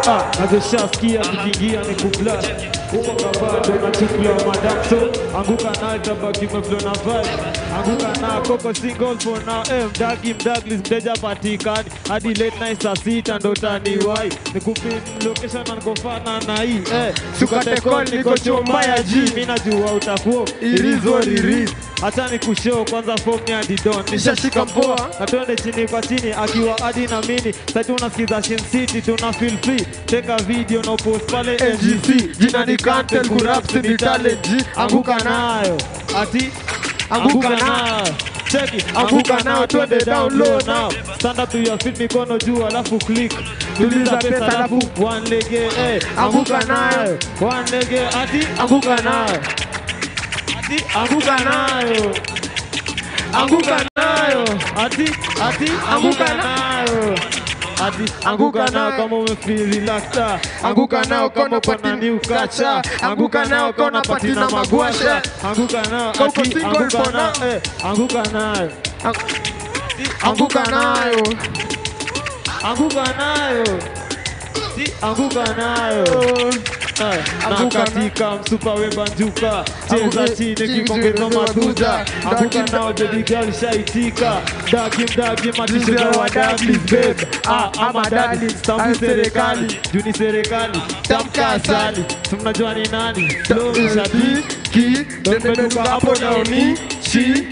ah, nazoshaskia zikiingia ni kublash huko kabado nachukua madamso anguka naye tabaki umeflo na vibe anguka na koko single for now eh, mdagi mdaglis mteja patikani hadi late night saa sita ndo taniwai nikupin location na nikofana na hii eh, sukate call niko chomba ya ji mi najua utakuwa irizo riris hata ni kushoo kwanza form ni adidon nishashika mpoa na twende chini kwa chini akiwa adi na mini sasa unasikiza Shin City tuna feel free teka video na post pale NGC jina ni Kantel kurap ni talent G anguka nayo ati anguka nayo cheki anguka nayo twende down low now stand up to your feet mikono juu alafu click tuliza pesa alafu one lege eh anguka nayo one lege ati anguka nayo ati anguka nayo anguka nayo ati ati anguka nayo ati anguka nayo kama umefeel relaxed ah. anguka nayo kama uko na new culture anguka nayo kama unapati na magwasha anguka nayo Kauko ati single anguka for now. nayo eh anguka nayo Anguka nayo. anguka nayo Ati anguka nayo Eh, na Anguka na- katika msupa webanjuka cheza Anguka- chini chini, kikongeza maduda anguka Dagi- nao baby girl shaitika dagi mdagi matishoga wa daglis babe ah ama dadi stampu serikali juni serikali tamka asali si mnajua ni nani flow mshabiki ndo nimeduka hapo naoni shi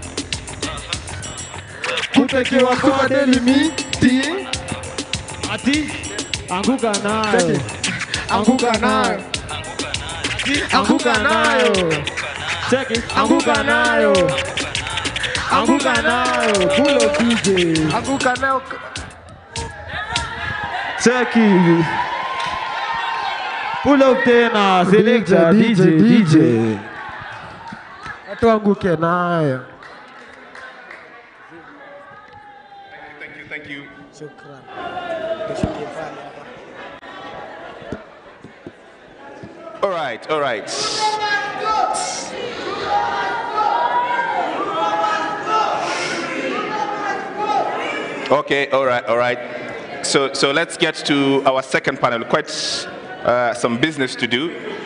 Kutekewa kwa daily meeting. ati anguka nayo Anguka nayo. anguka nayo cheki anguka nayo anguka nayo pulo DJ Anguka nayo. cheki pull up tena selector DJ DJ Watu anguke nayo. Thank you, thank you. All right, all right. Okay, all right, all right. So, so let's get to our second panel. Quite uh, some business to do.